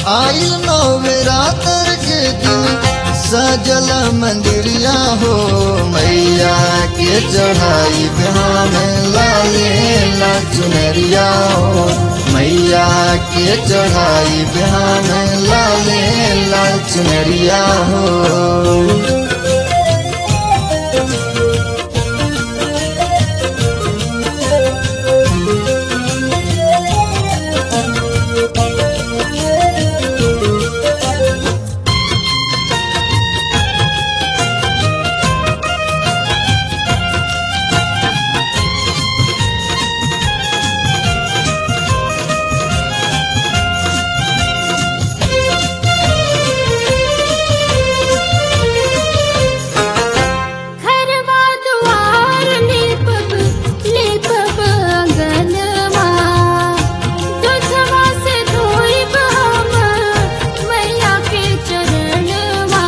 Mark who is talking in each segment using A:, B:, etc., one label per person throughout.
A: आइल नवरात्र के दिन सजल मंदिरिया हो मैया के चढ़ाई बिहान लाले ला चुनरिया हो मैया के चढ़ाई बिहान लाले ला चुनरिया हो
B: घरवा दुआर लेपब लेपब अंगनवा दुधवा से धोइब हम मैया के चरणवा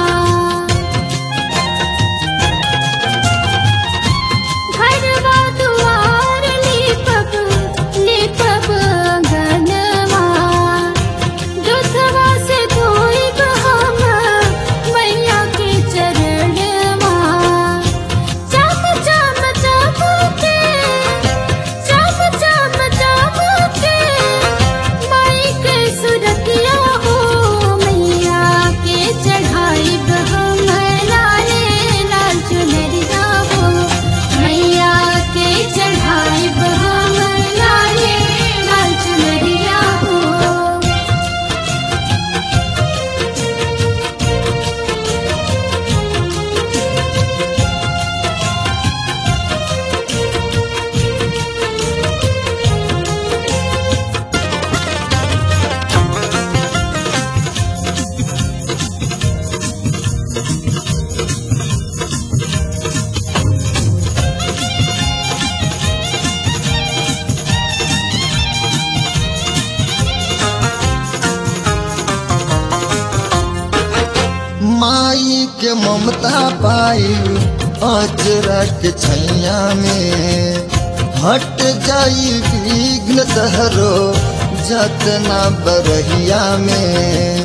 B: घरवा दुआर लेपब लेपब अंगनवा दुधवा से धोइब हम मैया के चरणवा चम चम चमके चम चम चमके माई के सुरतिया हो मैया के चढ़ाई हम लाले लाल चुनरिया हो मैया के चढ़ाई हम लाले लाल चुनरिया हो
A: माई के ममता पाई अजरा के छैया में हट जाई विघ्न तहरो जतना बरहिया में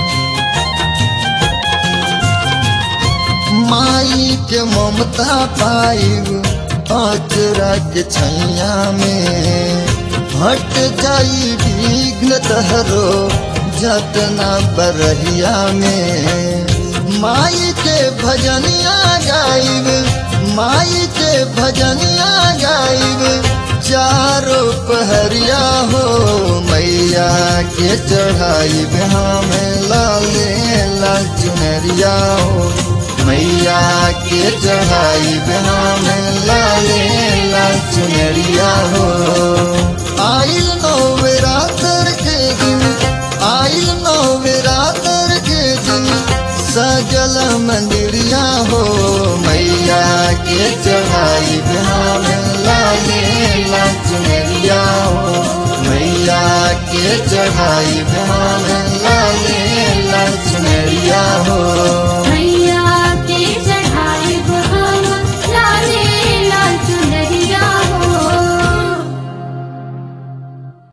A: माई के ममता पाई अजरा के छैया में हट जाई विघ्न तहरो जतना बरहिया में माई के भजनिया गाइब माई के भजनिया गाइब चारों पहरिया हो मैया के चढ़ाई बिहाम लाले ला चुनरिया हो मैया के चढ़ाई बिहाम लाले ला चुनरिया हो आइल नवरात्र के दिन आइल नवरात्र के दिन सजल मंदिरिया हो मैया के चढ़ाई बिहाम लाले ला चुनरिया हो मैया के चढ़ाई बिहाम